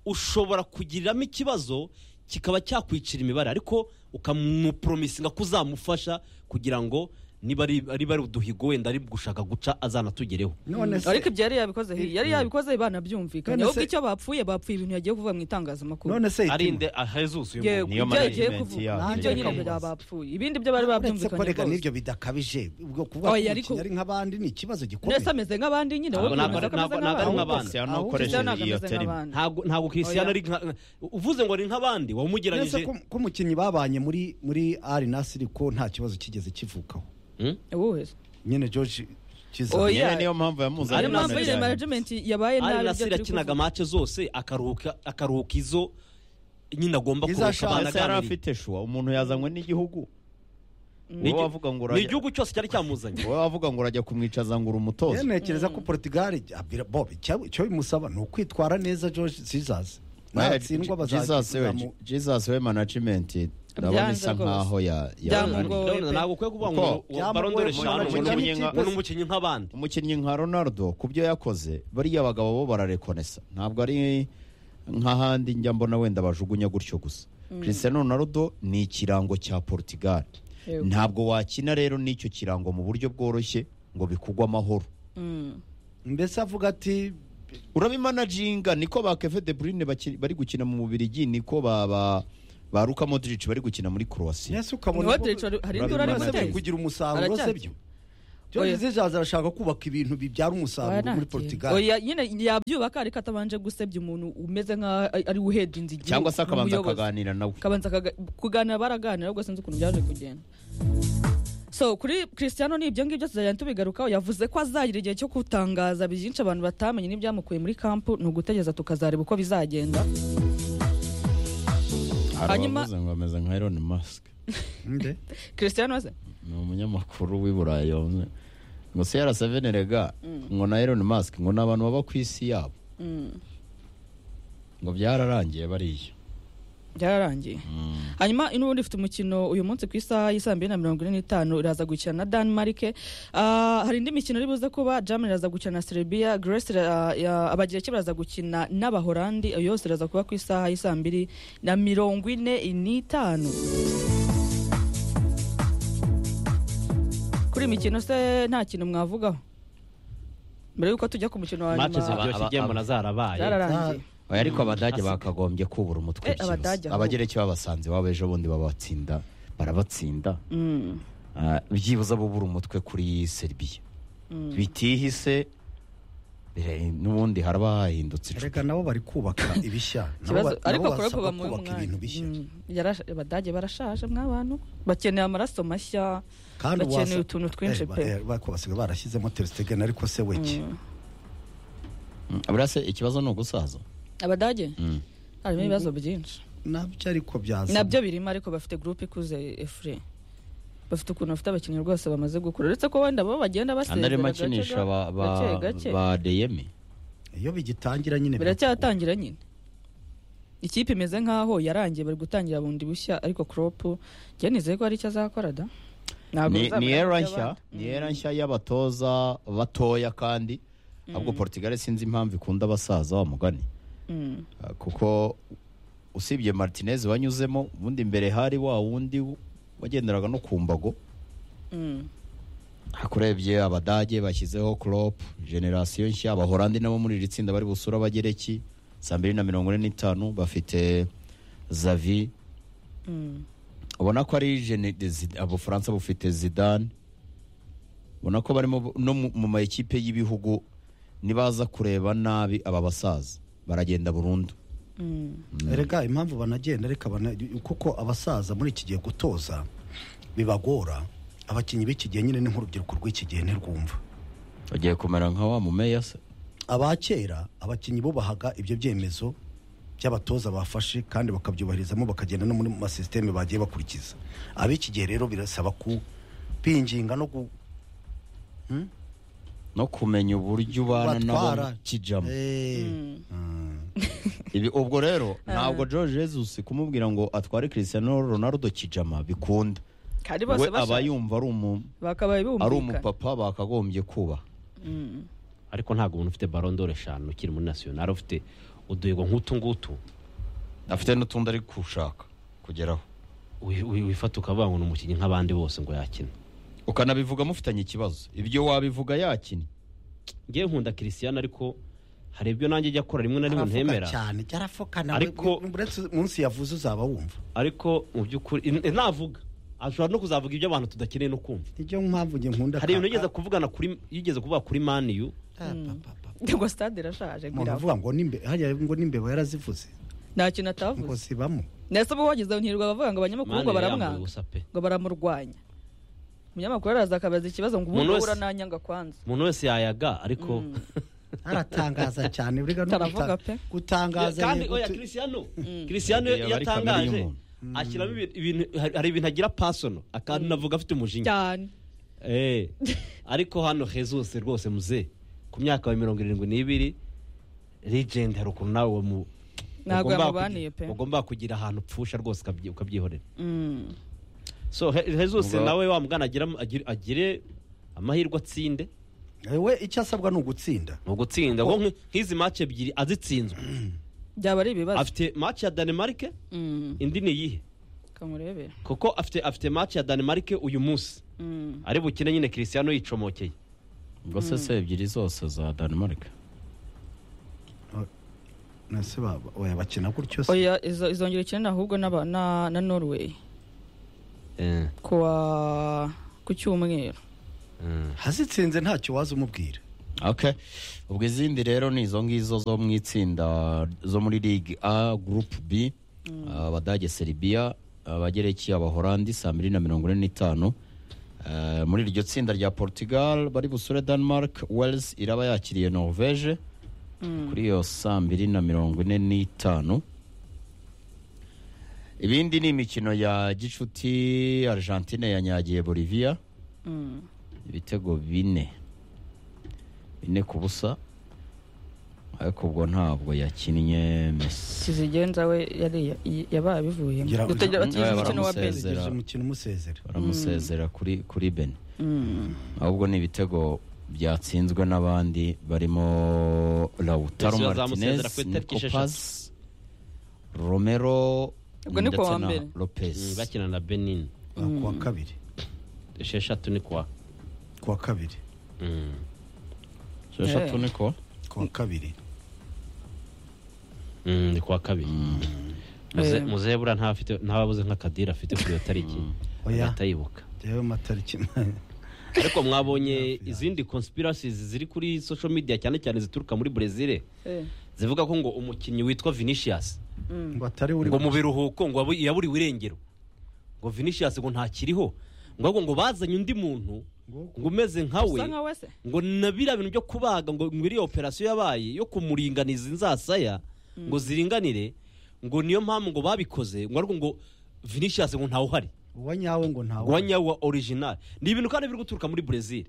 ushobora kugiriramo ikibazo kikaba cyakwicira imibare ariko ukamuporomisinga ko uzamufasha kugira ngo niba ari niba ari uduhigo wenda ari gushaka guca azanatugereho none se ariko ibyo yari yabikoze yari yabikoze banabyumvikanye None ahubwo se- icyo bapfuye bapfuye ibintu yagiye kuvuga mu itangazamakuru none se ari nde jesus uyu Ye- muntu niyo ibyo yagiye management kuvuga yabo. ibyo Nanjye nyine reka bya muzi. bapfuye ibindi byo bari uretse ko babyumvikanye reka rwose n'ibyo bidakabije ubwo kuvuga Oya, ko ariko- umukinnyi ari nk'abandi ni ikibazo gikomeye ndetse ameze nk'abandi nyine Ntabwo- wowe ntabwo- wemeza ko ameze ntabwo- ntabwo ari nk'abandi. nk'abandi. Cristiano Ahubwo ukoresheje Cristiano ntabwo iyo ameze terimi. nk'abandi. ntabwo ntabwo christian Oya. ari nka uvuze ngo ni nk'abandi ndetse wamugereranyije ko ko umukinnyi babanye muri muri ari nasiri ko nta kibazo kigeze kivukaho Hmm? Wowe. nyine george kiza Oya. nyine niyo mpamvu yamuzanye ari Ari mpamvu nazi nyine cyane. management yabaye nabi ari ibyo nasiri turi akinaga kuvuga. mace zose akaruhuka akaruhuka izo nyine agomba Izo kuruhuka ashaka. abana ese yari aganiriye. afite shuwa umuntu yazanywe n'igihugu Ni wowe igi- wavuga ngo ni urajya igihugu cyose cyari cyamuzanye wowe wavuga ngo urajya kumwicaza ngo uri umutoza yemekereza ko portugal abira bob icyo icyo bimusaba ni ukwitwara neza george sizazi natsindwa Jesus we- bazazamu Jesus we management ndabona isa rwose. nkaho ya- Byamugoye. yamunaniye Wowe pe. ntabwo ukwiye kuvuga Uko? ngo Byamugoye barondore mu eshanu management umuntu w'umunyeng- y'ikipe. umuntu w'umukinnyi nk'abandi umukinnyi nka ronaldo ku byo yakoze bariya abagabo bo bararekonesa ntabwo ari nk'ahandi njya mbona wenda bajugunya gutyo gusa christian ronaldo ni ikirango cya portugal Yego. ntabwo wakina rero n'icyo kirango mu buryo bworoshye ngo bikugwe amahoro Mm. mbese avuga ati urabimanaginga niko ba keve de bruyne baki- bari gukina mu bubirigi niko ba ba ba luka modric bari gukina muri croatia mbese ukabona Niwe Derecho hari indi urari Urabimana se byo Manager. mutezi kugira umusaruro Aracyafite. se byo george Oya. sizazi arashaka kubaka ibintu bibyara umusaruro muri portugal Oya, nyine yabyubaka ariko atabanje gusebya umuntu umeze nk'aho ari we uhejwe inzu igihugu cyangwa se akabanza n'ubuyobozi. akaganira nawe kabanza akaga- kuganira baraganira ahubwo sinzi ukuntu byaje kugenda so kuri christiano ni ibyo ngibyo tuzagenda tubigarukaho yavuze ko azagira igihe cyo gutangaza byinshi abantu batamenye n'ibyamukuye muri kampu ni ugutegereza tukazareba uko bizagenda hari Hanyuma- abavuze ngo ameze nka Elon Musk Nde? christiano se ni umunyamakuru w'i burayi wavuze ngo CR7 rega ngo na Elon Musk ngo ni abantu baba ku isi yabo ngo byararangiye bariya byararangiye hanyuma n'ubundi ifite umukino uyu munsi ku isaha y'i saa mbiri na mirongo ine n'itanu iraza gukina na Denmark Ah, hari indi mikino iri buze kuba Germany iraza gukina na Serbia Grace ira- ya- abagireki baraza gukina n'abahorandi iyo yose iraza kuba ku isaha y'i saa mbiri na mirongo ine n'itanu kuri iyi mikino se nta kintu mwavugaho mbere y'uko tujya ku mukino wa mace nyuma ziryoshye igihe mbona zarabaye zararangiye Oya, ariko abadage bakagombye kubura umutwe Eh, byihuse. Abadage ahubwo. abagereki babasanze iwabo ejo bundi babatsinda barabatsinda Mm. Ah, byibuze abubura umutwe kuri Serbia bitihise bire- n'ubundi haraba hahindutse icupa. reka nabo bari kubaka ibishya Nabo kibazo ba- ariko nabo kuri kuba basabwa mu kubaka ibintu bishya mwanya abadage barashaje mw'abantu bakeneye amaraso mashya kandi bakeneye wasa- utuntu twinshi Eh, ba- pe eh, ba- ko basigaye barashyizemo teristegeni ariko se weke Mm, buriya se ikibazo ni ugusaza abadage Mm. harimo ibibazo byinshi nabyo ariko byaza nabyo birimo ariko bafite gurupe ikuze efure bafite ukuntu bafite abakinnyi rwose bamaze gukura uretse ko wenda bo bagenda andi basezera arimo gake akinisha ba- gake ba- gake ba deyemi iyo bigitangira nyine biracyatangira nyine ikipe imeze nk'aho yarangiye bari gutangira bundi bushya ariko kropu njye nizeye ko hari icyo azakora da Ntabwo ni bizabura ni era iby'abandi. nshya ni era nshya y'abatoza batoya kandi ahubwo portugal sinzi impamvu ikunda abasaza wa mugani Mm. Ah, kuko usibye martinez wanyuzemo ubundi imbere hari wa wundi wagenderaga no ku mbago Mm. hakurebye abadage bashyizeho crop generasiyo nshya abahorandi nabo muri iri tsinda bari busura abagereki saa mbiri na mirongo ine n'itanu bafite zavi Mm. ubona ko ari jene de Zid- abufaransa bufite zidane ubona ko barimo bu- no mu- mu ma ekipe y'ibihugu nibaza kureba nabi aba basaza baragenda burundu erega impamvu banagenda reka bana- kuko abasaza muri iki gihe gutoza bibagora abakinnyi b'iki gihe nyine ni nk'urubyiruko rw'iki gihe ntirwumva bagiye kumera nka wa mumeya se aba kera abakinnyi bubahaga ibyo byemezo by'abatoza bafashe kandi bakabyubahirizamo bakagenda no muri masisiteme bagiye bakurikiza ab'iki gihe rero birasaba ku binginga no gu- no kumenya uburyo ubana nabo kubatwara kijamo Eh, Ibi ubwo rero ntabwo George Jesus kumubwira ngo atware Cristiano Ronaldo kijama bikunda kandi we bose aba bashaka yumva ari umu bakabaye ari bumvikana umupapa bakagombye kuba ariko ntabwo umuntu ufite barondoro eshanu ukiri muri nasiyonari ufite uduhigo nk'utu ngutu afite n'utundi ari gushaka kugeraho wi- wi- wifata ukavuga ngo ni umukinnyi nk'abandi bose ngo yakina ukanabivuga mufitanye ikibazo ibyo wabivuga yakina ngewe nkunda kirisiyani ariko hari ibyo nanjye ajya akora rimwe na rimwe aravuga ntemera cyane byarafukana Ariko- munsi yavuze uzaba wumva ariko mu by'ukuri in- in- navuga ashobora no kuzavuga ibyo abantu tudakeneye no kumva nijyo mpamvu njye nkunda hari ibintu kaka. yigeze kuvugana kuri yigeze kuvuga kuri maniyu Ah, pa, pa, pa. ngo stade irashaje umuntu birava avuga ngo nimbe hariya ngo n'imbeba yarazivuze nta kintu ngo atavuze zibamo ndetse ubwo wagize ntirwa bavuga ngo abanyamakuru ngo baramwanga gusa pe ngo baramurwanya umunyamakuru araza akabaza ikibazo ngo ubu Umuntu ngubu wese- urananyanga kwanza umuntu wese yayaga ariko aratangaza cyane burega no Taravuga guta- pe. gutangaza kandi yego oya tu- kirisiyano kirisiyano iyo Aba ari kamere atangaje y'umuntu. ashyiramo ibintu- ibintu hari- hari ibintu agira pasono akantu navuga afite umujinya cyane Eh, ariko hano jesus rwose muze ku myaka ya mirongo irindwi n'ibiri legend hari ukuntu nawe mu- Ntabwo ugomba yamubaniye kugira- pe. ugomba kugira ahantu upfusha rwose ukabyi- ukabyihorera Mm. so He- jesus Ubwo- nawe wa mugana agira- agire- agire amahirwe atsinde Eh, we icyo asabwa ni ugutsinda mu gutsinda ngo nk- nk'izi match ebyiri azitsinzwe byaba ari ibibazo afite match ya danemarke Mm. indi ni iyihe kamurebere kuko afite afite match ya danemarke uyu munsi Mm. ari bukine nyine kirisiyano yicomokeye ubwo se se ebyiri zose za Denmark nase baba oya bakina gutyo se oya izo- izongera ikina ahubwo n'aba- na na norway Eh, kuwa ku cyumweru eh. hazitsinze ntacyo waza umubwira okay ubwo izindi rero ni izo ngizo zo mu itsinda zo muri Ligue A Group B abadage Serbia abagereki abahorandi saa mbiri na mirongo ine n'itanu Eh, muri iryo tsinda rya Portugal bari busure Denmark Wales iraba yakiriye Norvege kuri iyo saa mbiri na mirongo ine n'itanu ibindi ni imikino ya gicuti Argentine yanyagiye Bolivia Mm. ibitego bine bine ku busa ariko ubwo ntabwo yakinnye mesi kizigenza we yari yabaye abivuye Ngira- dutegera batigeze Oya, umukino wa baramusezera. bezi Zera. Zigeze umukino umusezera baramusezera kuri kuri bene Mm. ahubwo ni ibitego byatsinzwe n'abandi barimo Lautaro Messi Martinez bazamusezera ku itariki esheshatu. Nicopas Romero Ubwo ni ku ndetse wa na mbere. Lopez Mm, bakina na benin Ah, kuwa kabiri esheshatu ni kwa kuwa kabiri Mm. esheshatu Eh. niko kuwa kabiri Mm, ni kuwa kabiri Muze- Eh. muzebura ntafite ntababuze nk'akadira afite kuri iyo tariki Oya. agahita yibuka rero matariki ariko mwabonye izindi conspiracies ziri kuri social media cyane cyane zituruka muri brezil Eh. zivuga ko ngo umukinnyi witwa vinicius ngo atari uri ngo mu biruhuko ngo wabu- yaburiwe irengero ngo vinicius ngo ntakiriho ngo ahubwo ngo bazanye undi muntu ngo umeze usa nkawe nka wese ngo na biriya bintu byo kubaga ngo ngo iriya operasiyo yabaye yo kumuringaniza inzasaya ngo ziringanire ngo niyo mpamvu ngo babikoze ngo ariko ngo vinicius ngo ntawuhari uwa nyawe ngo ntawe ngo wa nyawa original ni ibintu kandi biri guturuka muri brezil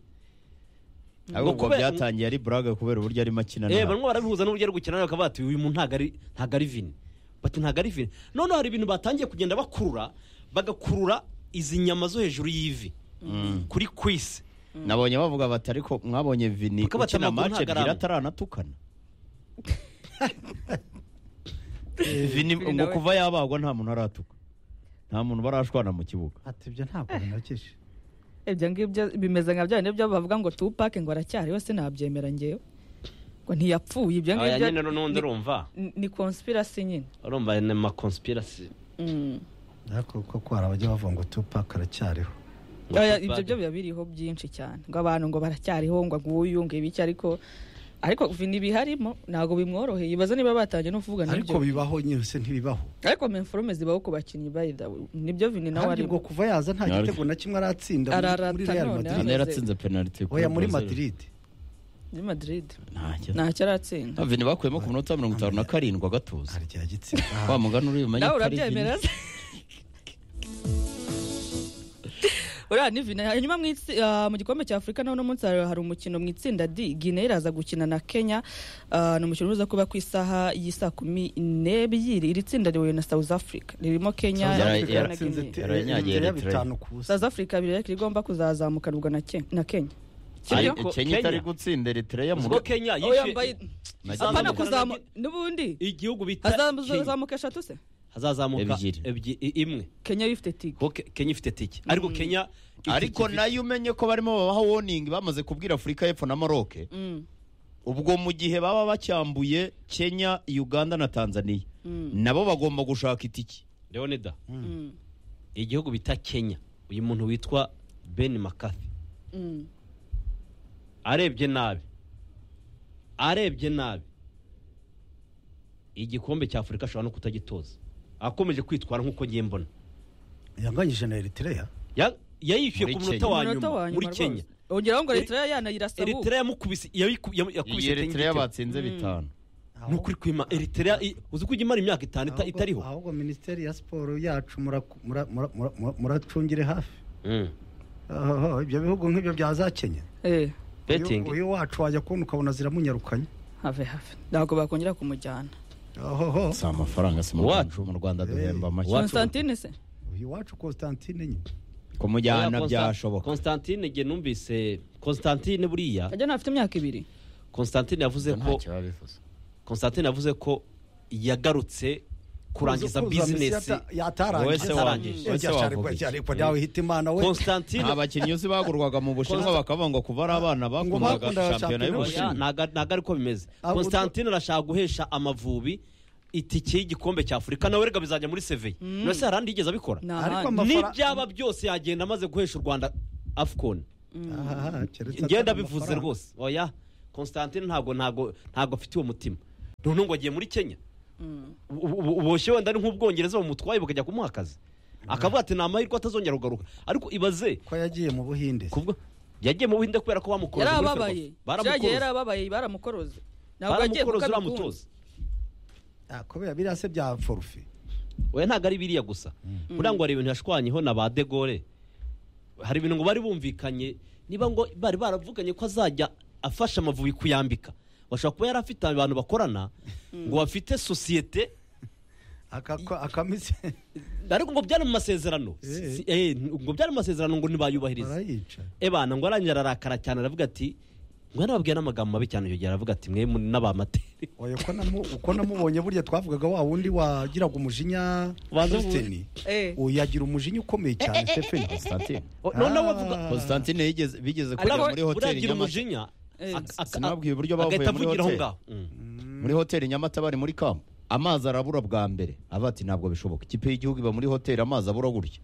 ahubwo Ngo ubwo kubera- byatangiye ari buraga kubera uburyo arimo akina eh nabi. barimo barabihuza n'uburyo ari gukina nawe bakaba bati uyu muntu ntago ari ntago ari vini bati ntago ari vini noneho hari ibintu batangiye kugenda bakurura bagakurura izi nyama zo hejuru y'ivi kuri kwisi nabonye bavuga bati ariko mwabonye vini Kuko ukina batamaguru mace ntagarama. ebyiri ataranatukana vini Vini ngo nawe. kuva yabagwa nta muntu aratuka nta muntu barashwana mu kibuga ati ibyo ntabwo binagije ibyo ngibyo bimeze nka bya bindi byo bavuga ngo tupake ngo aracyariho sinabyemera ngewe ngo ntiyapfuye ibyo aya ngibyo nyine n'undi ni- urumva ni conspiracy nyine urumva ni ama conspiracy Mm. ariko kuko hari abajya bavuga ngo tupac aracyariho Oya, ibyo byo biba biriho byinshi cyane ngo abantu ngo baracyariho ngo nguyu ngo ibiki ariko ariko vini biharimo ntabwo bimworoheye ibaza niba batangiye no kuvuga ariko n'ibyo bibaho nyose ntibibaho ariko menforume zibaho ku bakinnyi by the way. nibyo vini nawe kandi ari ubwo kuva yaza nta Ariko- gitego na kimwe aratsinda Ararata muri- muri real none, madrid hano Hano yaratsinze penaliti oya muri madrid muri madrid ntacyo ntacyo aratsinda vini bakuyemo ku minota mirongo itanu na karindwi agatuza harya gitsinda wa mugani uri bumenye nawe ko ari urabyemera vini se uriya ni vini hanyuma mu itsi- ah, mu gikombe cya afurika naho uno munsi hari hari umukino mu itsinda d guinea iraza gukina na kenya Ah, ni umukino uza kuba ku isaha y'isaa kumi n'ebyiri iri tsinda rihuye na south africa ririmo kenya South na Africa Guinea. yaratsinze te- Yaranyagiye yaranyagiye Eritrea. bitanu ku busa south africa birera igomba kuzazamukanirwa na Ke- na kenya Ariko Ariko kenya itari Kenya- gutsinda eritreya mu ubwo kenya Oh, yambaye- yishe Nagiye- apana Zamuka. kuzamu n'ubundi igihugu bita Kenya. azamuka eshatu se hazazamuka Ebyiri. ebyi- i- imwe kenya bifite tigo kuko Ke- kenya ifite tike ariko kenya ifite- ariko nayo umenye ko barimo babaha warning bamaze kubwira afurika y'epfo na maroke Mm. ubwo mu gihe baba bacyambuye kenya uganda na tanzania nabo bagomba gushaka itiki leonida Mm. igihugu bita kenya uyu muntu witwa ben makafi Mm. arebye nabi arebye nabi igikombe cya afurika ashobora no kutagitoza akomeje kwitwara nk'uko ngiye mbona yanganyije na eritrea Ya- yayishyuye Muri ku munota Kenya. wa umunota nyuma muri kenya ongeraho ngo Eri- leta yanayirasa ubu eritrea yamukubise yabiku- yam- yakubise iyi eritreya igitego. batsinze bitanu ni ukuri kwima eritrea i- uzi ko ujya imara imyaka itanu ita- Ahubwo- itariho ahubwo minisiteri ya siporo yacu muraku- mura- mura- mura- mura- muracungire hafi Mm. Oho, ibyo bihugu nk'ibyo byazakenya Eh, Betting. uyu wacu wajya kubona ukabona ziramunyarukanye have have ntabwo bakongera kumujyana Ohoho. si amafaranga si mu Wacu. rwacu mu rwanda duhemba Wacu. make constantine se uyu wacu constantine nyine kumujyana Oya, Constan- byashoboka Constantine njye numvise Constantine buriya ajya nafite imyaka ibiri Constantine yavuze ko Ntacyo biba bivuze. Constantine yavuze ko yagarutse kurangiza Kuzuza misi business yata- yatarangije Wese warangije. Eh, cyashari kwa- cyari kwa dawe hita imana we Constantine nta bakinnyi uzi bagurwaga mu bushinwa bakavuga ngo kuva ari abana bakundaga bakundaga shampiyona shampiyona Oya, y'ubushinwa ntago ari- ntago ariko bimeze Ah, Constantine arashaka guhesha amavubi itike y'igikombe cya Afurika nawe rega bizajya muri seveye no se harandi yigeze abikora Ni Ariko ahandi. ama- Amafara- n'ibyaba byose yagenda amaze guhesha u Rwanda Afcon Aha, keretse atari ngenda bivuze amafaranga. rwose oya Constantine ntago ntago ntago afite uwo mutima noneho ngo agiye muri Kenya ubu- ubu- uboshye wenda ni nk'ubwongereza bamutwaye bakajya kumuha akazi akavuga ati ni amahirwe atazongera kugaruka ariko ibaze ko yagiye mu buhinde kubwo yagiye mu buhinde kubera ko bamukoroza yari muri ababaye Ferwafa. byagiye yari baramukoroza ababaye baramukoroze ntabwo agiye kuko baramukoroza abikunda uramutoza Ah, kubera biriya se bya forufe oya ntabwo ari biriya gusa buriya ngo hari ibintu yashwanyeho na ba de Gaulle hari ibintu ngo bari bumvikanye niba ngo bari baravuganye ko azajya afasha amavubi kuyambika bashobora kuba yari afite abantu bakorana ngo bafite sosiyete akamise ariko ngo byari mu masezerano Eh. Si- eh, ngo byari mu masezerano ngo ntibayubahirize barayica ebana ngo arangije ararakara cyane aravuga ati ngo nababwiye n'amagambo mabi cyane yongera aravuga ati mwe muri- n'abamateri Oya, uko namu- uko namubonye burya twavugaga wa wundi wagiraga umujinya Banza Christine. Eh. Uyu yagira umujinya ukomeye cyane Stephen Constantine. O- noneho Ah. avuga Constantine yigeze bigeze Ariko kujya muri hoteli uragira Nyamata. umujinya Eh. ak- ak- Sinababwiye uburyo bavuye agahita muri avugira aho hoteli. ngaho Mm. muri hoteli nyamata bari muri kampu amazi arabura bwa mbere aba ati ntabwo bishoboka ikipe y'igihugu iba muri hoteli amazi abura gutya